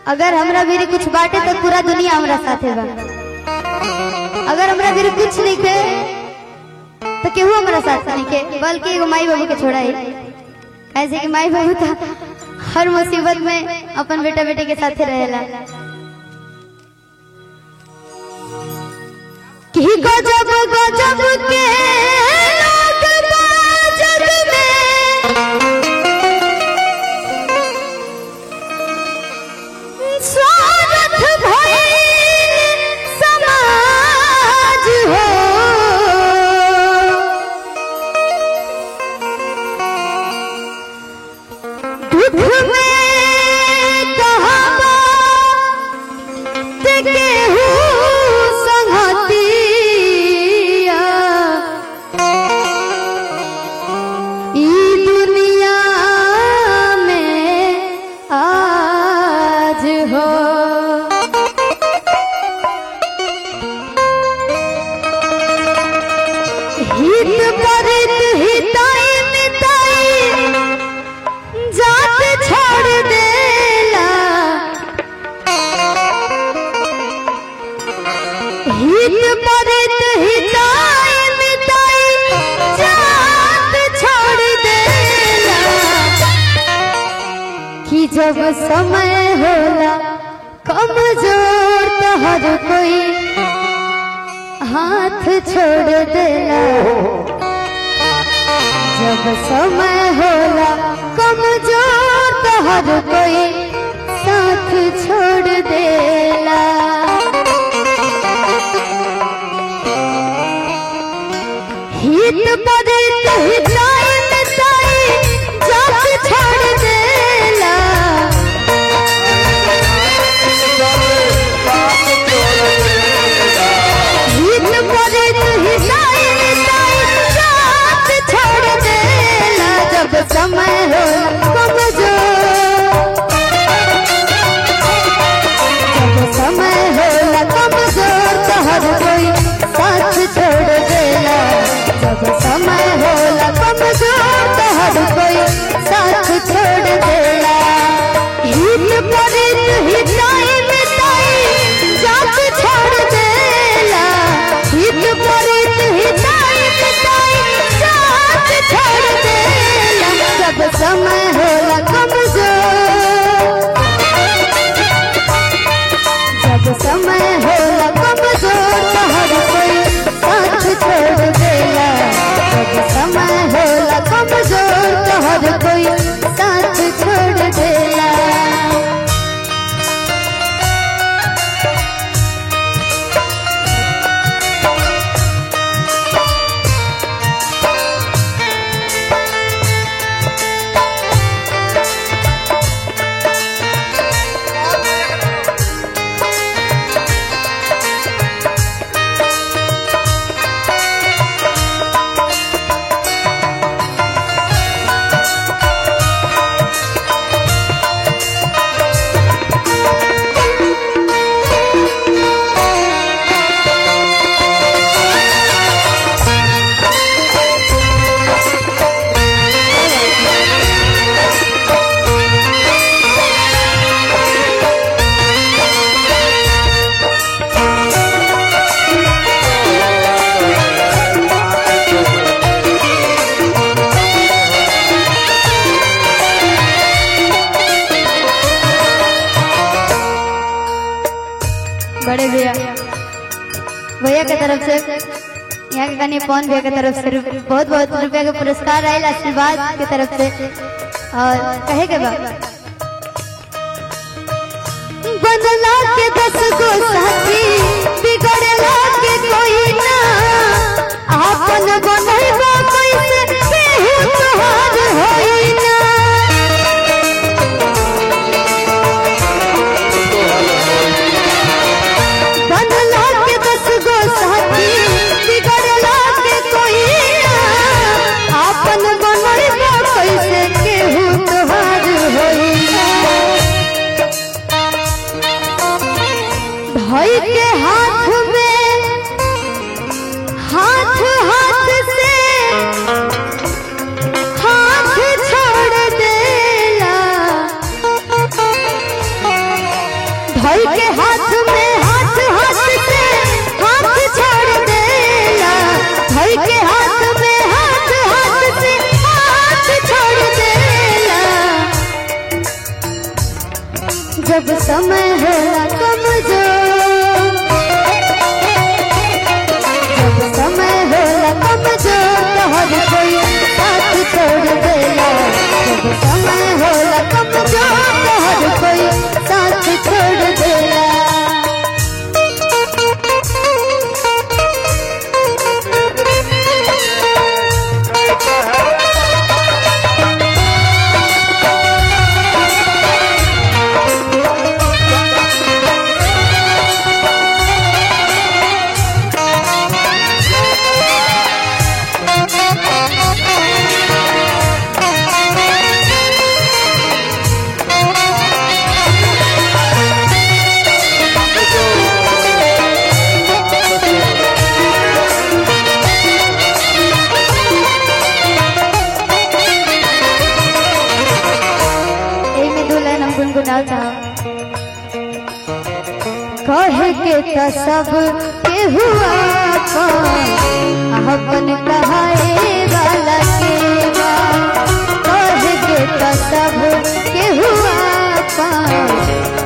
अगर हमरा भीरी कुछ बाटे तो पूरा दुनिया हमरा साथे बा अगर हमरा भीरी कुछ नहीं के तो केहू हमरा साथ नहीं के बल्कि एगो माई बाबू के छोड़ा ही ऐसे कि माई बाबू तो हर मुसीबत में अपन बेटा बेटे के साथे रहेला कि गजब गजब के लोग बा जग में स्वार्थ भइल समाज हो दुख में कहबा ते केहू संगतिया ई दुनिया में आज हो हित परित हिताई मिताई जात छोड़ देला हित परित हिताई मिताई जात छोड़ देला कि जब समय होला कमजोर तो हर कोई हाथ छोड़ देला जब समय होला कमजोर तो हर कोई साथ छोड़ देला हित परित हिताई मिताई जात छोड़ देला हित परित हिताई मिताई जात छोड़ देला जब समय होला कमजोर जब समय होला कमजोर तो हर कोई साथ छोड़ देला जब समय होला कमजोर तो हर कोई साथ छोड़ देला हित परित हिताई मिताई जात छोड़ देला हित परित हिताई मिताई जात छोड़ देला जब समय होला कमजोर जब समय होला कमजोर तो हर कोई साथ छोड़ देला जब समय होला कमजोर तो हर कोई साथ छोड़ देला बड़े भैया भैया के तरफ से यहाँ के कन्या पवन भैया के तरफ से रु- बहुत बहुत रुपया के पुरस्कार आयल आशीर्वाद के तरफ से और कहे के बाद बनला के दस गो साथी बिगड़ला के कोई ना आपन बनैबा कैसे केहू तोहार होई ना बनला के दस गो साथी बिगड़ला के कोई ना आपन बनैबा कैसे केहू तोहार होई ना भाई के हाथ में हाथ हाथ से हाथ छोड़ देला धर के हाथ में हाथ हाथ से हाथ छोड़ देला धर के हाथ में हाथ हाथ से हाथ छोड़ देला जब समय होला कमजोर जब समय होला कमजोर तो हर कोई साथ छोड़ देला जब समय होला कमजोर तो हर कोई साथ छोड़ देला एही में दो लाइन हम गुनगुनाओ चाहब कहे के त सब के हुआ अपन कहाए वाला के बा कहे के त सब के हुआ